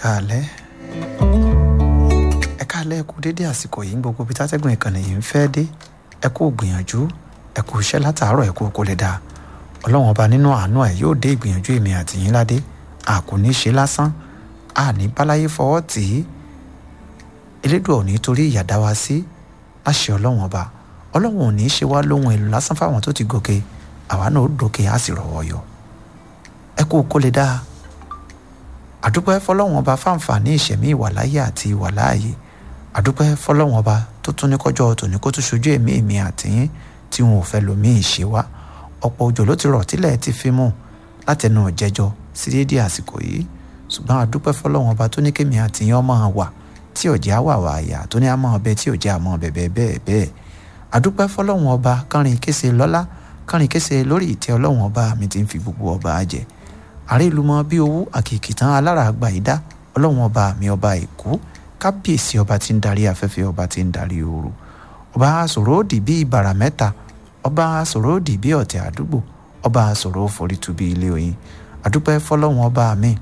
káalẹ́ ẹ káalẹ́ ẹ kú dédé àsìkò yìí gbogbo bí tátẹ́gùn ìkànnì yìí ń fẹ́ dé ẹ kú gbìyànjú ẹ kú iṣẹ́ látàárọ̀ ẹ kú kó lè dáa ọlọ́run ọba nínú àánú ẹ̀ yóò dé ìgbìyànjú èmi àti yín ládé a kò ní ṣe lásán a ní báláyé fọwọ́ tì í elédùn ò ní torí ìyà dá wa sí láṣẹ ọlọ́run ọba ọlọ́run ò ní ṣe wá lóhun èlò lásán fáwọn tó ti gòkè àwa náà ó dòkè á sì rọ̀wọ́ yọ ẹ kú kó lè dáa àdúpẹ́ fọlọ́run ọba fáǹfààní ìṣẹ̀mí ìwàláyé àti ìwàláàyè àdúpẹ́ fọlọ́run ọba tó tún ní kọjọ́ tòní kó tún ṣojú èmi èmi àtìyín tí wọn ò fẹ́ lòmíì ṣe wá ọ̀pọ̀ òjò ló ti rọ̀ tílẹ̀ ti fi mú látẹnu jẹjọ sí déédéé àsìkò yìí ṣùgbọ́n àdúpẹ́ fọlọ́run ọba tó ní kémi àtìyín ọmọ wà tí òjẹ́ àwà wà àyà tó ní àmọ́ ọbẹ̀ tí òjẹ́ àmọ́ bẹ̀bẹ̀ bẹ́ẹ̀ bẹ́ẹ̀ àdúpẹ́ fọlọ́run ọba kánrin kése lọ́lá kánrin kése lórí ìtẹ́ ọlọ́run ọba mi ti ń fi gbogbo ọba jẹ àrílùmọ́ bí owó àkìkìtàn alára àgbà ìdá ọlọ́run ọba mi ọba èkó kábíyèsí ọba tí ń darí afẹ́fẹ́ ọba tí ń darí ooru ọba sọ̀rọ̀ òdì bí ìbàrà mẹ́ta ọba sọ̀rọ̀ òdì bí ọ̀tẹ̀ àdúgbò ọba sọ̀rọ̀ forítu bí ilé oyin àdúpẹ́ fọlọ́run ọba mi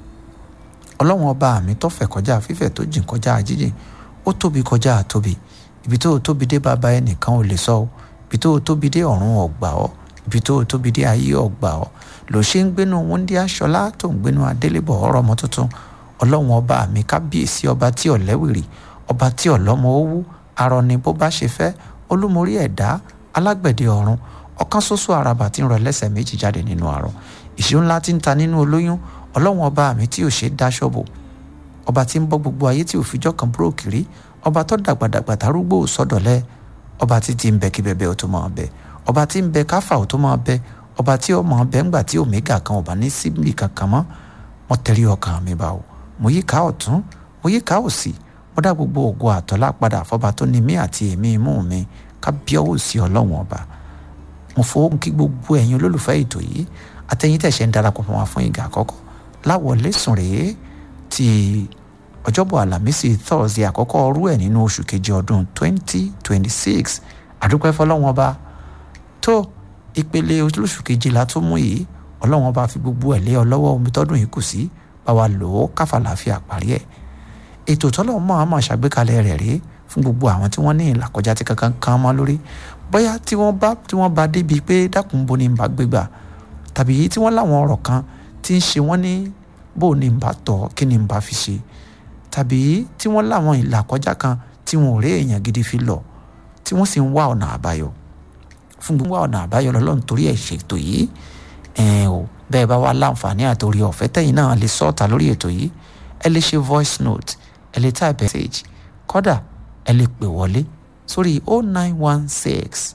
ọlọ́run ọba mi tó fẹ̀ kọjá fífẹ̀ tó jìn kọjá jíjìn ó tóbi kọjá tóbi ibi tó tóbi dé bàbá ẹnìkan ò lè sọ ọ́ ibi tó tóbi dé ọ̀run ọ̀gbà ọ́ ibi tó tóbi dé ayé ọ̀gbà ọ́ ló ṣe ń gbénu wúndí aṣọlá tó ń gbénu adélébọ̀ ọ̀rọ̀ ọmọ tuntun ọlọ́run ọba mi kábíyèsí ọba tí ọ̀lẹ́wìrì ọba tí ọ̀lọ́mọ owó arọ ni bó bá ṣe fẹ́ olúmorí ẹ̀dá alágbẹ̀dẹ ọ̀run ọ̀kan ṣoṣo àràbà tí ń rọ lẹ́sẹ̀ méjì jáde nínú àrọ̀ ìṣó ńlá tí ń ta nínú olóyún ọlọ́run ọba mi tí ò ṣe dáṣọ bò ọba tí ń bọ́ gbogbo ayé tí ò fijọ́ kan búrò kiri ọba tó dàgbàdàgbà tarúgbó sọ́dọ̀lẹ́ ọba tí ti ń bẹ kí bẹbẹ ó tó máa bẹ ọba tí ń bẹ káfà ó tó máa bẹ ọba tí ó máa bẹ ńgbà tí omega kan ọba ní síbi kankan mọ́ wọ́n tẹ̀lé ọkàn mi bá o mo yí ká ọ̀tún mo yí ká òsì mo dá gbogbo ògo àtọ́lá padà fọba tó ní mí àti èmi imú mi ká bíọ́wò sí ọlọ́run ọba mo fowó kí gbogbo ẹ̀yin olólùfẹ́ ètò yìí àtẹ̀yìn tẹ̀sẹ̀ ń darapọ̀ mọ́ wa fún ìgbà àkọ́kọ́ láwọlé sùn rèé ti ọjọ́bọ̀ àlàmísì thursday àkọ́kọ́ ọrú ẹ̀ nínú oṣù kejì ọdún 2026 àdúpẹ́ fọlọ́wọ́n ọba tó ìpele oṣù kejìlá tó mú yìí ọlọ́wọ́n ọba fi gbogbo ẹ̀ lé ọ lọ́wọ́ omi tọ́dún yìí kù sí bá wa lò ó káfà láàfin àparí ẹ̀ ètò tọ́lọ̀ mọ́ àmọ́ ṣàgbékalẹ̀ rẹ̀ rèé fún gbogbo àwọn tí wọ́n ní ìlàkọjá tí kankan kan mọ́ lórí bóyá tí wọ́n bá tí wọ́n bá débi pé dákun bo ni n bá gbégbà tàbí tí wọ́n láwọn ọ̀rọ̀ kan tí ń ṣe wọ́n ní bó ni n bá tọ̀ kí ni n bá fi ṣe tàbí tí wọ́n láwọn ìlàkọjá kan tí wọn ò rí èèyàn gidi fi lọ tí wọ́n sì ń wá ọ̀nà àbáyọ fún gbogbo wá ọ̀nà àbáyọ lọ́lọ́run torí ẹ̀ ṣètò yìí ẹ̀ẹ́n o bẹ́ẹ̀ bá wá láǹfààní àtòrí ọ̀fẹ́ tẹ̀yìn náà lè sọ́ọ̀tà lórí ètò yìí ẹ lè ṣe voice note ẹ lè type message kódà ẹ lè pè wọlé sórí 0916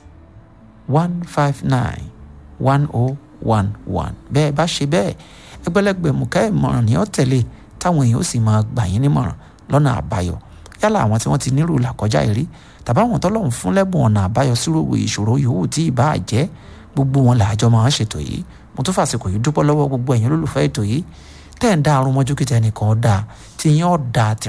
159 1011 bẹ́ẹ̀ bá ṣe bẹ́ẹ̀ ẹgbẹ́lẹ́gbẹ̀mú ká ìmọ̀ràn ní ọ̀tẹ̀lẹ̀ táwọn èèyàn ó sì máa gbà yín nímọ̀ràn lọ́nà àbáyọ yálà àwọn tí wọ́n ti nírú làkọjá ìrí tàbí àwọn tọ́lọ́run fún lẹ́bùn ọ̀nà àbáyọ sírò ìṣòro yòówù tí ì bá jẹ́ gbogbo wọn làjọ máa ń ṣètò yìí mo tún fàṣekò yìí dúpọ́ lọ́wọ́ gbogbo ẹ̀yin olólùfẹ́ ètò yìí tẹ́ ẹ̀ ń dá arún mọ́jú kíta ẹnìkan dáa tí yín ọ̀ dáa tí